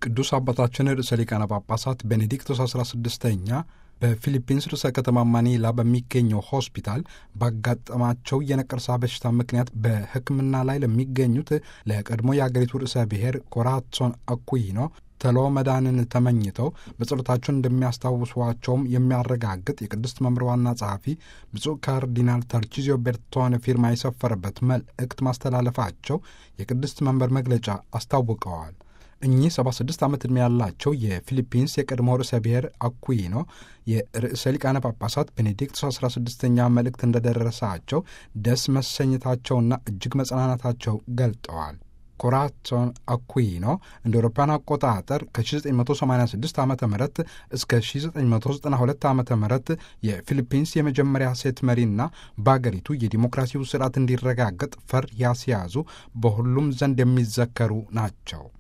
ቅዱስ አባታችን ርዕሰ ሊቃነ ጳጳሳት ቤኔዲክቶስ 16ኛ በፊሊፒንስ ርዕሰ ከተማ ማኒላ በሚገኘው ሆስፒታል ባጋጠማቸው የነቀርሳ በሽታ ምክንያት በሕክምና ላይ ለሚገኙት ለቀድሞ የአገሪቱ ርዕሰ ብሔር ኮራሶን አኩይኖ ተሎ መዳንን ተመኝተው በጸሎታቸው እንደሚያስታውሷቸውም የሚያረጋግጥ የቅድስት መምር ዋና ጸሐፊ ብፁዕ ካርዲናል ተርቺዚዮ ቤርቶን ፊርማ የሰፈረበት መልእክት ማስተላለፋቸው የቅድስት መንበር መግለጫ አስታውቀዋል። እኚህ 76 ዓመት ዕድሜ ያላቸው የፊሊፒንስ የቀድሞ ርዕሰ ብሔር አኩይኖ የርዕሰ ሊቃነ ጳጳሳት ቤኔዲክቶስ 16ኛ መልእክት እንደደረሳቸው ደስ መሰኘታቸውና እጅግ መጽናናታቸው ገልጠዋል። ኮራሶን አኩይኖ እንደ አውሮፓውያን አቆጣጠር ከ1986 ዓ ም እስከ 1992 ዓ ም የፊሊፒንስ የመጀመሪያ ሴት መሪና በአገሪቱ የዲሞክራሲው ስርዓት እንዲረጋገጥ ፈር ያስያዙ በሁሉም ዘንድ የሚዘከሩ ናቸው።